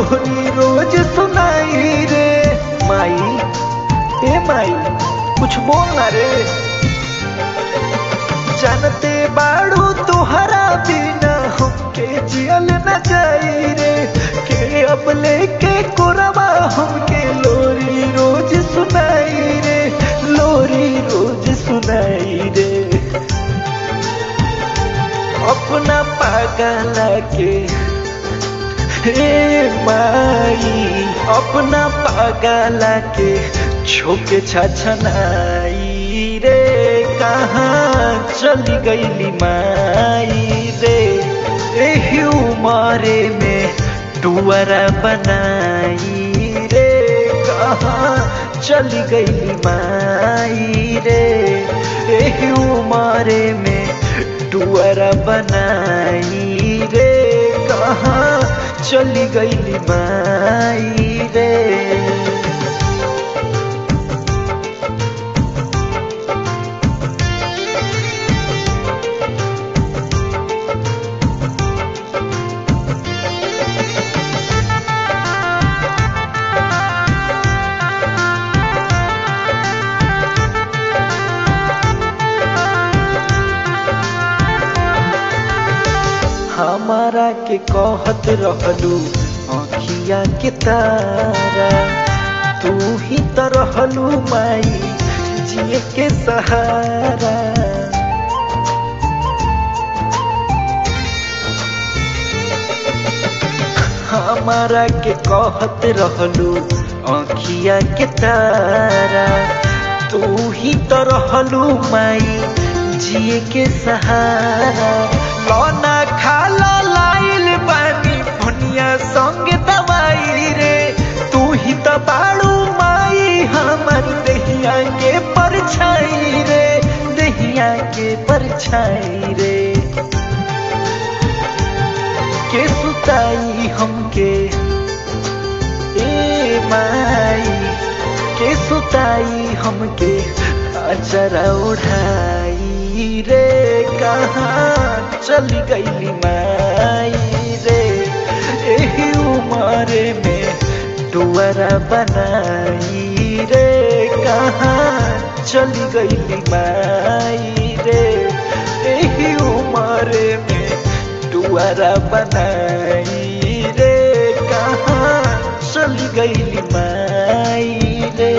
लोरी रोज सुनाई रे माई ए माई कुछ बोल ना रे जानते बाड़ू तुहरा बिना हमके जियल न जाई रे के अब लेके कोरबा हमके लोरी रोज सुनाई रे लोरी रोज सुनाई रे अपना पागला के हे माई अपना पागला के छोके छछनाई रे कहाँ चली गईली माई रे एही उमरे में टुअरा बनाई रे कहाँ चली गईली माई रे एही उमरे में टुअरा बनाई रे कहाँ चली गईली माई रे हमारा के कहत रहलू अखिया के तारा तू ही तो रहलू माई जिए के सहारा हमारा के कहत रहलू अखिया के तारा तू ही तो रहलू माई जिए के सहारा लौना खाला लाइल बानी भुनिया संग दवाई रे तू ही तो बाड़ू माई हमर दहिया के परछाई रे दहिया के परछाई रे के सुताई हमके ए माई के सुताई हमके अचरा उठाई रे कहाँ चली गईली माई रे एही उमरे में डुअरा बनाई रे कहाँ चली गईली माई रे एही उमरे में डुअरा बनाई रे कहाँ चली गईली माई रे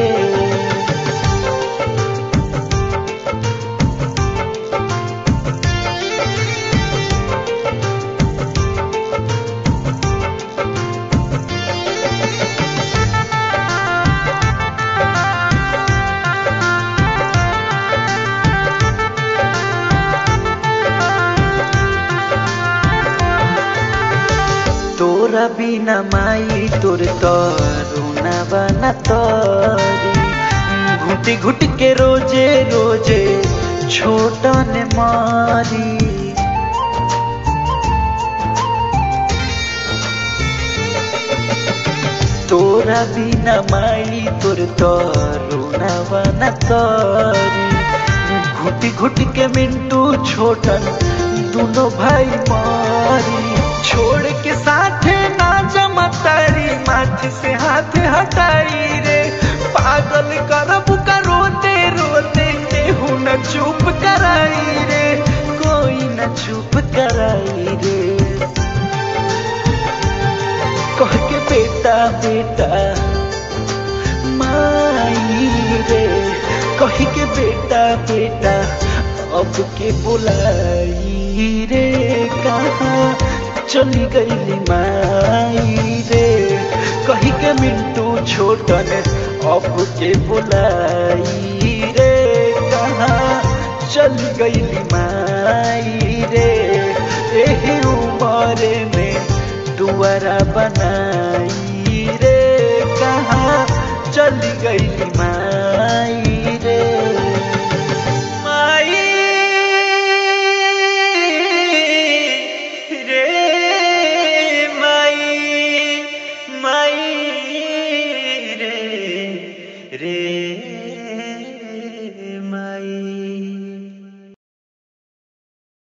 तोरा बिना माई तोर तरुना बना तरी घुटी घुट के रोजे रोजे छोटन मारी तोरा बिना माई तोर तरुना बना तरी घुटी घुट के मिंटू छोटन दोनों भाई मारी छोड़ के साथ ना जमतारी माथे से हाथ हटाई रे पागल करब का रोते रोते केहू न चुप कराई रे कोई न चुप कराई रे कह के बेटा बेटा माई रे कह के बेटा बेटा अब के बुलाई रे कहाँ चली गईली माई रे कही के मिंटू छोटन अब के बुलाई रे कहाँ चली गईली माई रे एही उमरे में दुआरा बनाई रे कहाँ चली गईली माई